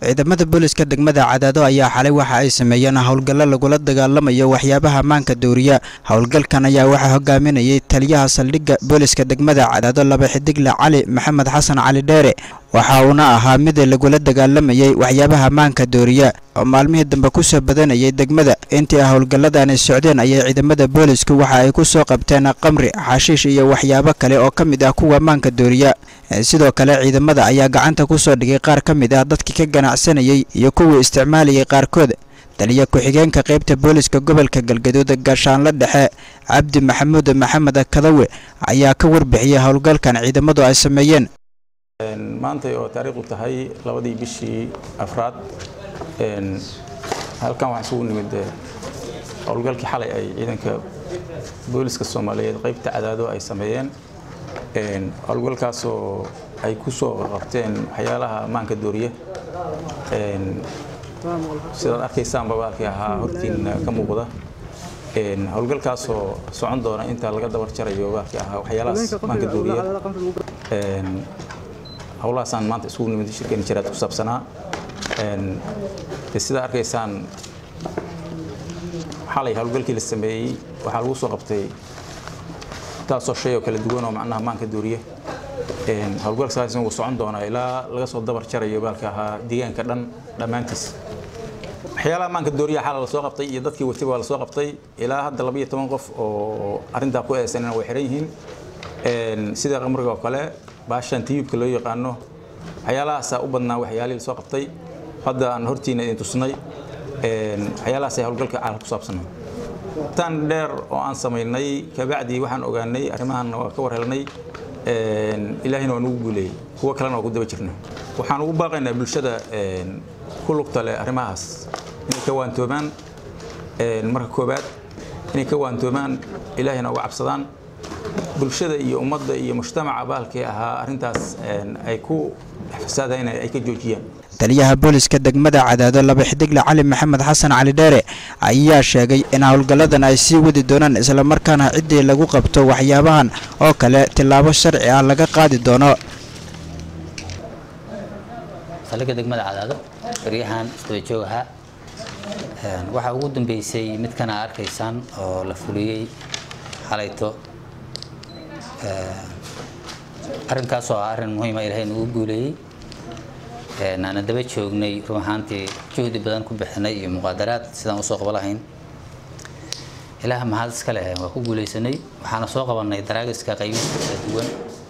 ciidamada booliska degmada cadaado ayaa xalay waxa ay sameeyeen howlgallo lagula dagaalamayo waxyaabaha maanka dooriya howlgalkan ayaa waxaa hogaaminayay taliyaha saldhigga booliska degmada cadaado laba xidigle cali maxamed xasan cali dheere waxa uuna ahaa mid lagula dagaalamayay waxyaabaha maanka dooriya oo maalmihii dambe ku soo badanayay degmada intii howlgalladani socdeen ayay ciidamada boolisku waxa ay ku soo qabteen qamri xashiish iyo waxyaabo kale oo ka mid ah kuwa maanka dooriya sidoo kale ciidamada ayaa gacanta ku soo dhigay qaar ka mid ah dadkii ka ganacsanayay iyo kuwii isticmaalayay qaarkood taliya ku-xigeenka qaybta booliska gobolka galgaduud gaashaanle dhexe cabdi maxamuud maxamed kadawe ayaa ka warbixiyey howlgalkan ciidamadu ay sameeyeen maantay oo taariikhdu tahay labadii bishii afraad halkan waxaan isugu nimid howlgalkii xalay ay ciidanka booliska soomaaliyeed qaybta cadaado ay sameeyeen howlgalkaasoo ay ku soo qabteen waxyaalaha maanka dooriya sidaad arkaysaan babaalkii ahaa hortiina ka muuqda howlgalkaasoo socon doona inta laga dabar jarayo baalkii ahaa waxyaalahaas maanka dooriya howlahaasaan maanta isugu nimid shirkeeni jiraad ku saabsanaa sidaa arkaysaan xalay howlgalkii la sameeyey waxaa lagu soo qabtay taasoo shay oo kala duwan oo macnaha maanka dooriya howlgalkaas wuu socon doonaa ilaa laga soo dabar jarayo baalka ahaa deegaanka dhan dhammaantiis waxyaalaha maanka dooriya xala la soo qabtay iyo dadkii watay waa la soo qabtay ilaa hadda labayo toban qof oo arrintaa ku eedaysanina way xiran yihiin sida qamriga oo kale baashan tiyubka loo yaqaano waxyaalahaasaa u badnaa waxyaalihii la soo qabtay hadda aan hortiina idin tusnay waxyaalahaasay howlgalka caalam ku saabsanaa tan dheer oo aan samaynay kabacdii waxaan ogaanay arrimahan waa ka war helnay ilaahina waa nugu guuleeyey kuwo kalena waa ku daba jirna waxaan ugu baaqaynaa bulshada ku lugta leh arrimahaas inay ka waantoomaan marka koobaad inay ka waantoomaan ilaahina uga cabsadaan bulshada iyo ummadda iyo mujtamaca baalkii ahaa arrintaas ay ku fasaadayn ay ka joojiyaan taliyaha booliska degmada cadaado laba xidigle cali maxamed xasan cali dheere ayaa sheegay in howlgalladan ay sii wadi doonaan islamarkaana ciddii lagu qabto waxyaabahan oo kale tillaabo sharci ah laga qaadi doono saldhigga degmada cadaado baryahan isdaba joog ahaa waxaa ugu dambeysay midkana arkaysaan oo la fuliyey xalayto arrinkaasoo ah arrin muhiima ilaahay nagu guuleeyey aana daba joognay run ahaantii juhdi badan ku bixinay iyo muqaadaraad sidaan usoo qaba lahayn ilaah mahad iska leh waa ku guuleysanay waxaana soo qabanay daraagiska qaybista kala duwan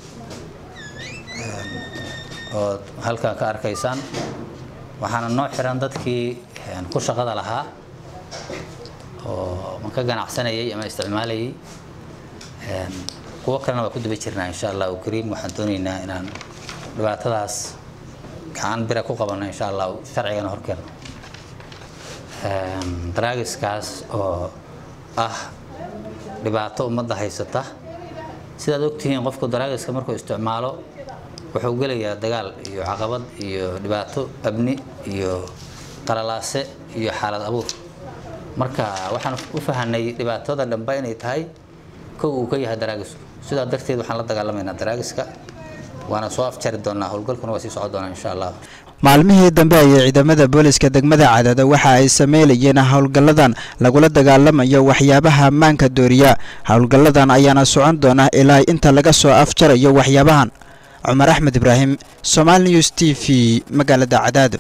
oo halkaa ka arkaysaan waxaana noo xiran dadkii ku shaqada lahaa oo ka ganacsanayay ama isticmaalayay kuwo kalena waa ku daba jirnaa insha allahu kariim waxaan doonaynaa inaan dhibaatadaas gacan bira ku qabanno insha allahu sharcigana horkeeno daraagiskaas oo ah dhibaato ummadda haysata sidaad ogtihiin qofku daraagiska markuu isticmaalo wuxuu gelayaa dagaal iyo caqabad iyo dhibaato abni iyo qalalaase iyo xaalad abuur marka waxaan u fahanay dhibaatada dhanba inay tahay kow uu ka yahay daraagisku sidaa darteed waxaan la dagaalamaynaa daraagiska waana soo afjari doonaa howlgalkuna waa sii socon doonaa insha allah maalmihii dambe ayay ciidamada booliska degmada cadaado waxa ay sameynayeen howlgalladan lagula dagaalamayo waxyaabaha maanka dooriya howlgalladan ayaana socon doona ilaa inta laga soo afjarayo waxyaabahan cumar axmed ibraahim somaali news t v magaalada cadaado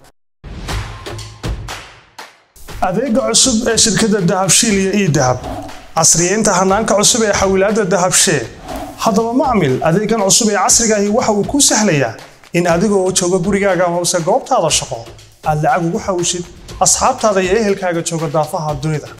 adeega cusub ee shirkadda dahabshiil iyo ii dahab casriyeynta hanaanka cusub ee xawilaadda dahabshee haddaba macmil adeegan cusub ee casrigaahi waxa uu kuu sahlayaa in adigoo jooga gurigaaga hoose goobtaada shaqo aad lacag ugu xawishid asxaabtaada iyo ehelkaaga jooga daafaha dunida